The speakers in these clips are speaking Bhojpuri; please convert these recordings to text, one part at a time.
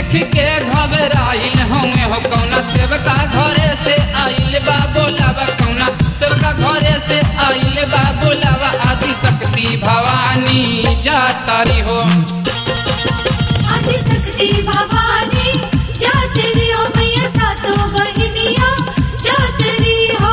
देख के घबराइल हमें हो कौना सेवका घरे से आइल बा बोलावा कौना सेवका घरे से आइल बा बोलावा आदि शक्ति भवानी जातारी हो आदिशक्ति भवानी जातरी हो मैया सातों बहनिया जातरी हो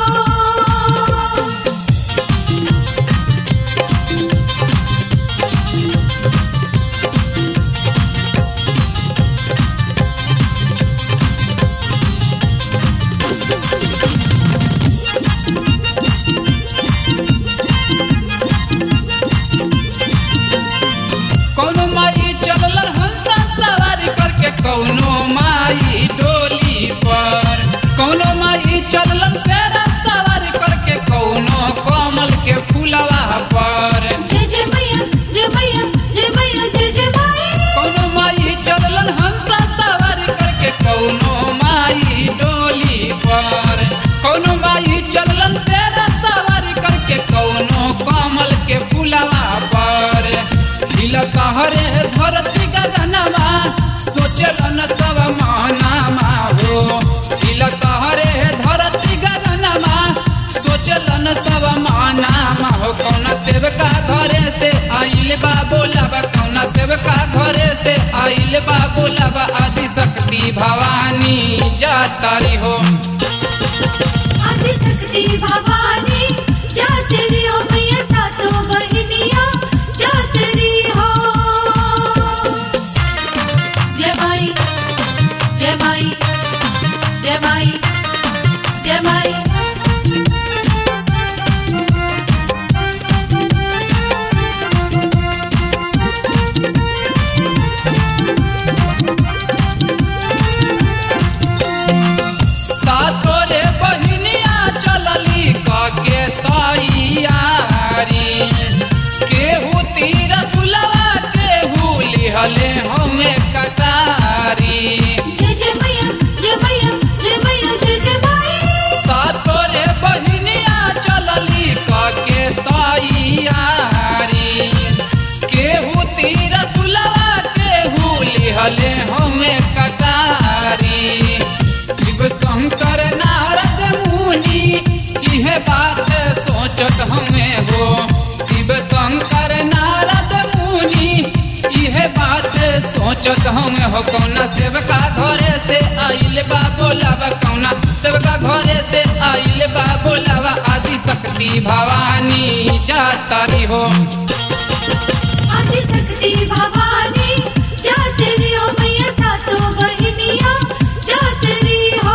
कौनो माई चलल हंसा सवारी करके कौनो माई डोली पर कौनो माई चलल शेरा सवारी करके कौनो कमल के फूलवा पर जय जय मैया जय मैया जय मैया जय जय माई कौनो माई चलल हंसा सवारी करके कौनो माई डोली पर कौनो माई चलल शेरा सवारी करके कौनो कमल के फूलवा पर हिल कहरे धरती गगनमा सोचलन सब मानामा हो हिल कहरे धरती गगनमा सोचलन सब मानामा हो कौना सेवका घरे से आइल बा बोलाबा कौना सेवका घरे से आइल बा बोलाबा आदि शक्ति भवानी जातारी हो आदिशक्ति भवानी जातरी हो मैया सातों बहनिया जातरी हो जय माई जय माई जय माई जय माई सातोरे बहिनिया चलली कके तैयारी केहू तीर सुलवा केहू लिहले हमें कटारी जय जय मैया जय मैया जय मैया जय जय माई सातोरे बहिनिया चलली कके तैयारी केहू तीर सुलवा केहू लिहले हमें कटारी शिव शंकर नारद मुनि इहे बात सोचत हमें हो शिव शंकर नारद मुनि इहे बात सोचत हमें हो कौना सेवका घरे से आइल बा बोलावा कौना सेवका घरे से आइल बा बोलावा आदि शक्ति भवानी जातारी हो आदिशक्ति भवानी जातरी हो मैया सातों बहनिया जातरी हो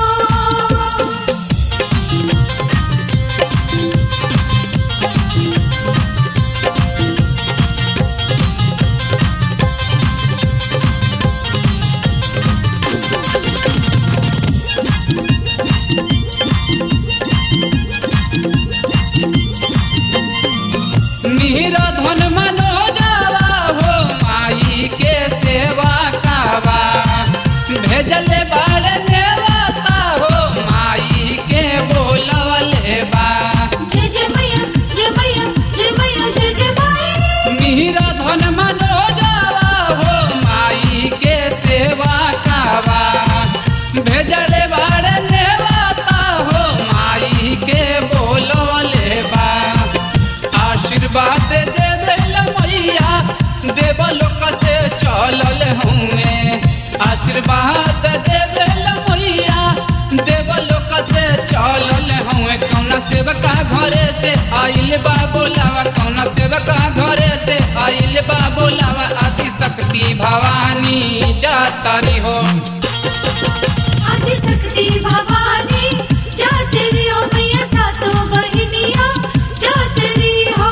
मीरा धन मनोजावा हो माई के सेवा कावा भेजले बाड़ नेवाता हो माई के बोलवले बा जय जय मैया जय मैया जय मैया जय जय माई मीरा धन मनोजावा हो माई के सेवा कावा भेजले बाड़ नेवाता हो माई के बोलवले बा आशीर्वाद देवेल मैया देवलोक से चलल हुए आशीर्वाद देवेल मैया देवलोक से चलल हुए कौना सेवका घरे से आइल बा बोलावा कौना सेवका घरे से आइल बा बोलावा आदि शक्ति भवानी जातारी हो आदिशक्ति भवानी जातरी हो मैया सातों बहनिया जातरी हो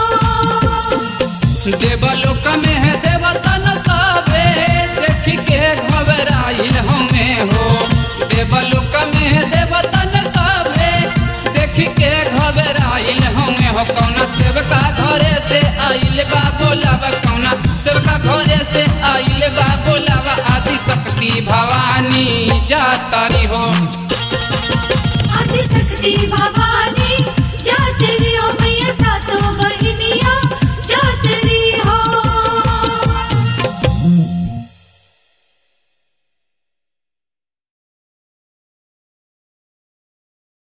देवलोक में है देवतन सबे देख के घबराइल हमें हो देवलोक में है देवतन सबे देख के घबराइल हमें हो कौना सेवका घरे से आइल बा बोलावा कौना सेवका घरे से आइल बा बोलावा आदि शक्ति भवानी जातारी हो आदिशक्ति भवानी